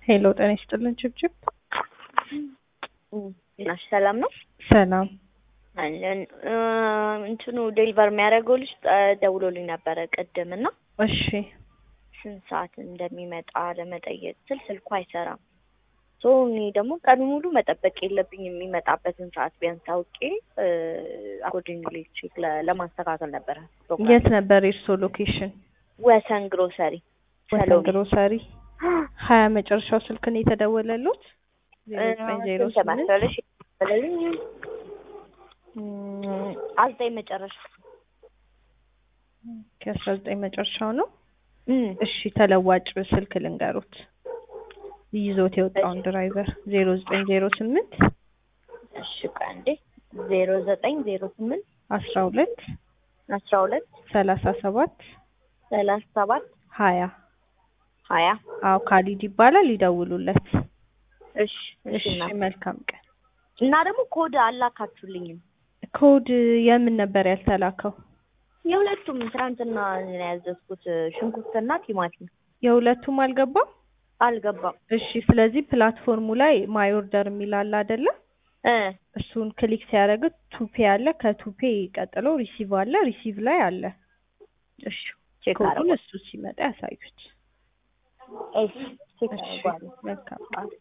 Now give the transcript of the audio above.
ሄሎ ጤና ይስጥልን ችብችብ ናሽ ሰላም ነው ሰላም አለን እ እንትኑ ዴሊቨር የሚያደርገው ልጅ እ ደውሎልኝ ነበረ ቅድም እና እሺ ስንት ሰዓት እንደሚመጣ ለመጠየቅ ስል ስልኩ አይሰራም። ሶ እኔ ደግሞ ቀኑ ሙሉ መጠበቅ የለብኝም የሚመጣበትን ሰዓት ቢያንስ አውቄ አኮርዲንግሊ ቼክ ለማስተካከል ነበረ። ፕሮግራም የት ነበር የእርሶ ሎኬሽን ወሰን ግሮሰሪ ወሰን ሰሎሜ ግሮሰሪ ሀያ መጨረሻው ስልክ ነው የተደወለሉት ዜሮ ዘጠኝ ዜሮ ስንት ስምንት መሰለሽ የተደወለልኝ? እም፣ አዘጠኝ መጨረሻ ከአስራ ዘጠኝ መጨረሻው ነው እም፣ እሺ ተለዋጭ ስልክ ልንገሩት ይዞት የወጣውን ድራይቨር ዜሮ ዘጠኝ ዜሮ ስምንት እሺ ቆይ አንዴ ዜሮ ዘጠኝ ዜሮ ስምንት አስራ ሁለት አስራ ሁለት ሰላሳ ሰባት ሰላሳ ሰባት ሀያ ሀያ አዎ ካሊድ ይባላል ይደውሉለት እሺ እሺ እሺ እና መልካም ቀን እና ደግሞ ኮድ አላካችሁልኝም ኮድ የምን ነበር ያልተላከው የሁለቱም ትናንትና ነው ያዘዝኩት ሽንኩርትና ቲማቲም የሁለቱም አልገባም አልገባም እሺ ስለዚህ ፕላትፎርሙ ላይ ማይ ኦርደር የሚል አለ አይደለ እ እሱን ክሊክ ሲያደርግ ቱፔ አለ ከቱፔ ቀጥሎ ሪሲቭ አለ ሪሲቭ ላይ አለ እሺ ቼክ ኮዱን አደረጓል እሱ ሲመጣ ያሳዩት እሺ ቼክ እሺ አደረጓል መልካም